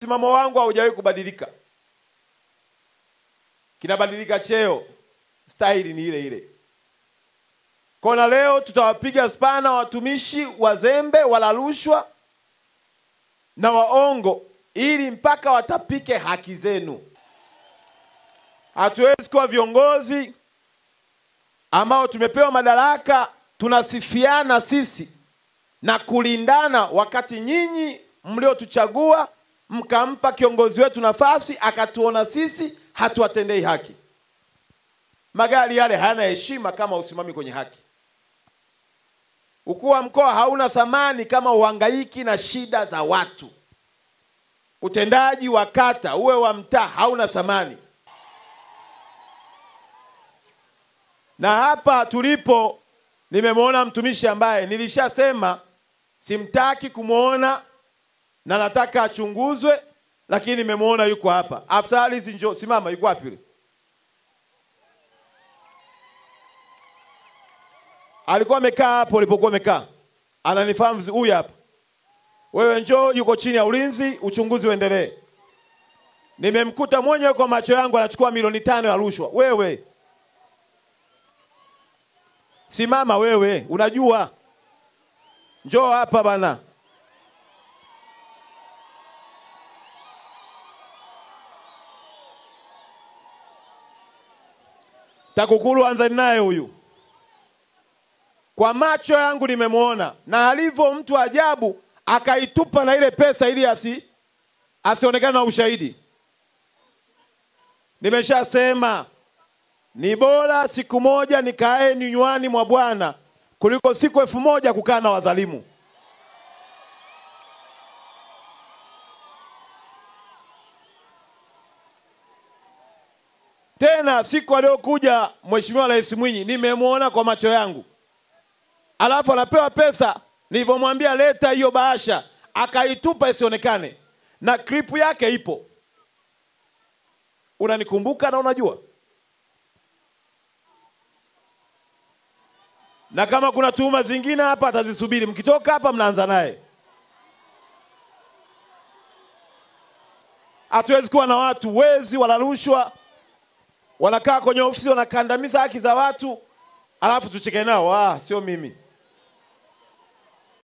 msimamo wangu haujawahi kubadilika, kinabadilika cheo, staili ni ile ile. Kona leo tutawapiga spana watumishi wazembe, wala rushwa na waongo, ili mpaka watapike haki zenu. Hatuwezi kuwa viongozi ambao tumepewa madaraka tunasifiana sisi na kulindana, wakati nyinyi mliotuchagua mkampa kiongozi wetu nafasi akatuona sisi hatuwatendei haki. Magari yale hayana heshima kama usimami kwenye haki. Ukuu wa mkoa hauna thamani kama uhangaiki na shida za watu. Utendaji wa kata uwe wa mtaa hauna thamani. Na hapa tulipo, nimemwona mtumishi ambaye nilishasema simtaki kumwona na nataka achunguzwe, lakini nimemwona yuko hapa. Afisa ardhi, njoo simama. Yuko wapi yule? Alikuwa amekaa hapo ulipokuwa umekaa, ananifahamu vizuri. Huyu hapa. Wewe njoo, yuko chini ya ulinzi, uchunguzi uendelee. Nimemkuta mwenyewe kwa macho yangu anachukua milioni tano ya rushwa. Wewe simama, wewe unajua, njoo hapa bana. TAKUKURU anzani naye huyu, kwa macho yangu nimemwona, na alivyo mtu ajabu, akaitupa na ile pesa ili asi asionekane na ushahidi. Nimeshasema ni bora siku moja nikae ninywani mwa Bwana kuliko siku elfu moja kukaa na wadhalimu. Tena siku aliyokuja Mheshimiwa Rais Mwinyi nimemwona kwa macho yangu, alafu anapewa pesa. Nilivyomwambia leta hiyo bahasha, akaitupa isionekane, na klipu yake ipo. Unanikumbuka na unajua, na kama kuna tuhuma zingine hapa atazisubiri. Mkitoka hapa, mnaanza naye. Hatuwezi kuwa na watu wezi wala rushwa wanakaa kwenye ofisi wanakandamiza haki za watu, alafu tucheke nao. Ah, sio mimi.